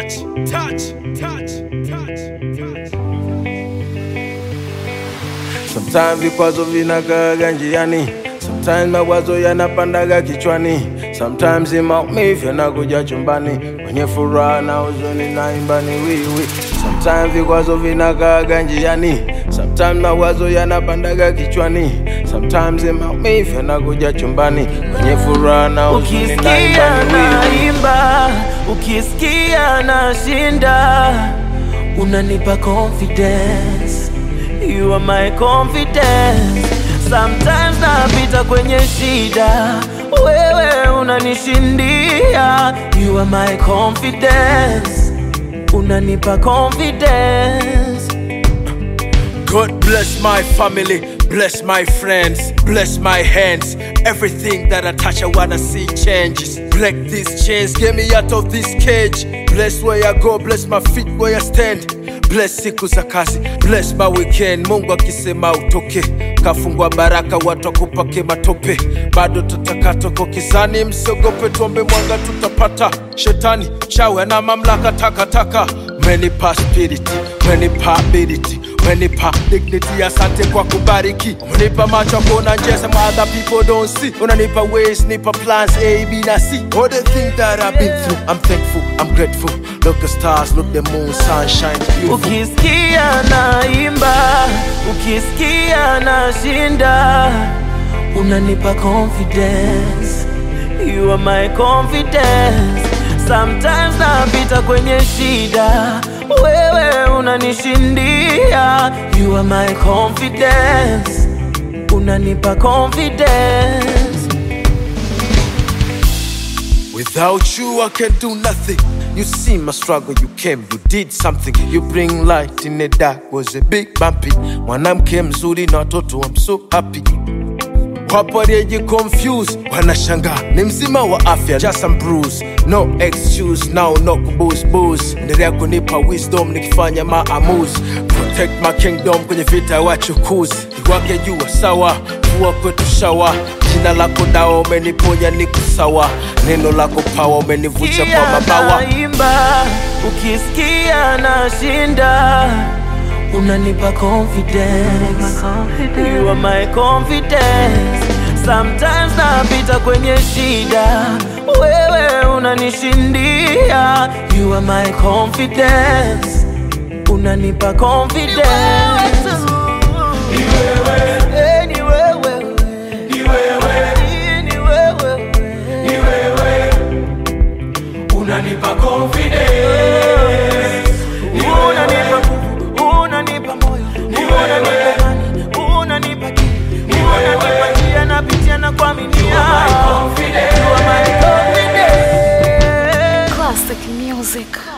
touch, touch, touch, touch, touch. Sometimes vikwazo vinakaaga njiani, sometimes mawazo yanapandaga kichwani, sometimes maumivu yanakuja chumbani, kwenye furaha na huzuni naimba ni wiwi. Sometimes vikwazo vinakaaga njiani, sometimes mawazo yanapandaga kichwani, sometimes maumivu yanakuja chumbani, kwenye furaha na huzuni naimba Ukisikia ni wiwi. naimba, ukisikia nashinda, unanipa confidence. You are my confidence. Sometimes napita kwenye shida, wewe unanishindia. You are my confidence. Unanipa confidence. God bless my family, bless my friends, bless my hands. Everything that I touch, I wanna see changes. Break these chains, get me out of this cage. Bless where I go, bless my feet where I stand. Bless siku za kazi, bless my weekend. Mungu akisema utoke, kafungwa baraka, watu wakupake matope. Bado tutakatoko kizani, msiogope, tuombe mwanga tutapata. Shetani chawe na mamlaka takataka, menipa spirit, menipa ability umenipa dignity, asante kwa kubariki. Umenipa macho ya kuona njia some other people don't see. Unanipa ways, nipa plans A, B na C. All the things that I've been through, I'm thankful, I'm grateful. Look the stars, look the moon, sunshine, beautiful. Ukisikia naimba, ukisikia nashinda, unanipa confidence. You are my confidence. Sometimes napita kwenye shida, wewe unanishindia. You are my confidence. Unanipa confidence. Without you, I can do nothing. You see my struggle, you came, you did something. You bring light in the dark, was a big bumpy. Mwanamke mzuri na watoto, I'm so happy. Wapo walioji confuse, wanashangaa ni mzima wa afya, just some bruise, no excuse, now no kubooze booze. Endelea kunipa wisdom nikifanya maamuzi, protect my kingdom kwenye vita ya wachukuzi. Iwake jua sawa, kuwa kwetu shawa. Jina lako dawa, umeniponya niko sawa. Neno lako pawa, umenivusha kwa Ukisikia mabawa. naimba, ukisikia nashinda, unanipa confidence. You are my confidence. Sometimes napita kwenye shida, wewe unanishindia. You are my confidence. Unanipa confidence. Eh, ni wewe. Ni wewe. Unanipa confidence. Unanipa nguvu, unanipa moyo, unanipa imani, unanipa akili, unanipa njia napitia na kuaminia. You are my confidence. Classic music.